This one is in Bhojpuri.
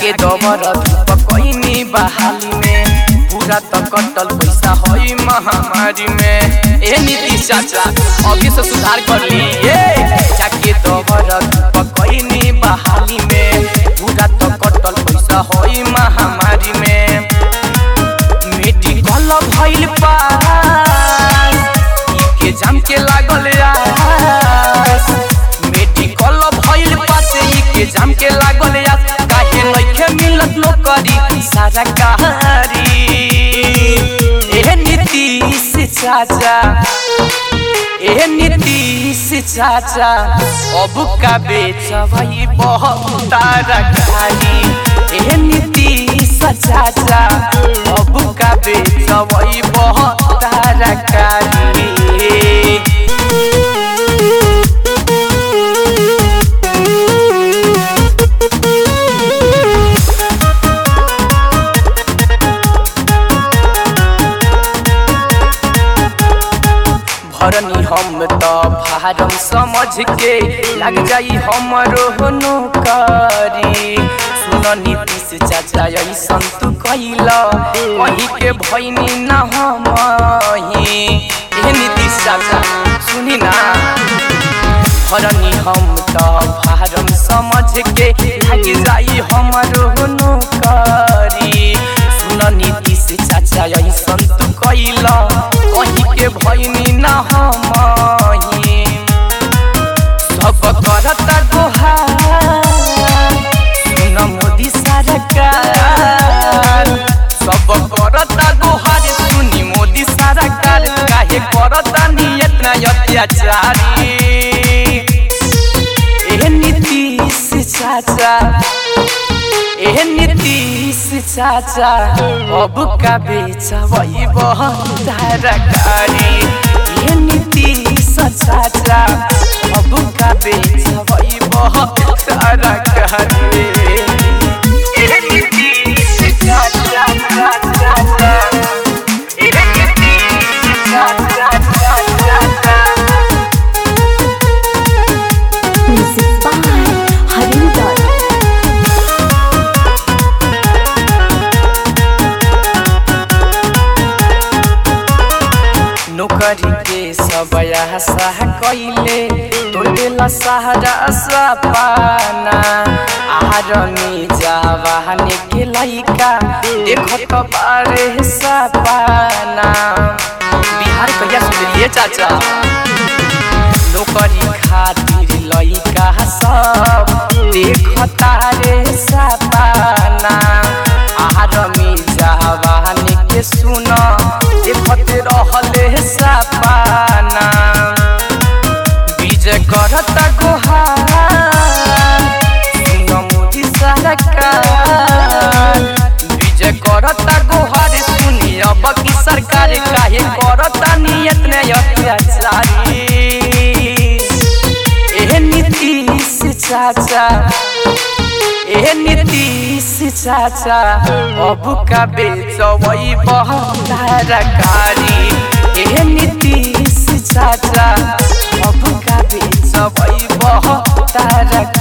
जाके दबर धूप कईनी बहाली में पूरा तो कटल पैसा होई महामारी में ए नीतीश चाचा अभी से सुधार कर ली ए जाके दबर धूप कईनी बहाली में पूरा तो कटल पैसा होई महामारी में मेडिकल भइल पास ई के जाम के लागल आस मेडिकल भइल पास ई के जाम के लागल आस काहे लइखे मिलत नौकरी सारा कहारी ए नीतीश चाचा ए नीतीश चाचा अब का बेचबई बहुत तरकारी ए नीतीश चाचा अब का बेचबई बहुत तरकारी भरनी हम तो भारम समझ के लग जाई हमरो नौकरी सुन नीतीश चाचा ऐसन तू कैला कहीं के भैनी न हमही ए नीतीश चाचा सुनी ना भरनी हम तो भारम समझ के लग जाई हमरो नौकरी सुन नीतीश चाचा ऐसन तू कैला कहीं के भैनी न हमही सब करता गोहार सुन मोदी सरकार सब करता गोहार सुनी मोदी सरकार काहे करता नियत न अत्याचारी ए नीतीश चाचा ए नीतीश चाचा अब का बेचबई बहुत तरकारी ए नीतीश चाचा अब का बेचबई बहुत तरकारी ए नीतीश चाचा चाचा ए नीतीश चाचा चाचा Music by Harinder. नौकरी के सब आशा कैले तोड़ेला सहारा सपाना आरमी जवानी के लइका देखत बारे सपाना बिहार कहिया सुनलिए चाचा नौकरी खातिर लइका सब देखता रे सपाना आरमी जवानी के सुन देखत रहले सपाना विजय करता गोहार सुन मोदी सरकार विजय करता गोहार सुनी अब की सरकार काहे करता नियत ने अत्याचारी ए नीतीश चाचा ए नीतीश चाचा अब का बेचबई बहुत तरकारी ए नीतीश चाचा अब का बेचबई बहुत तरकारी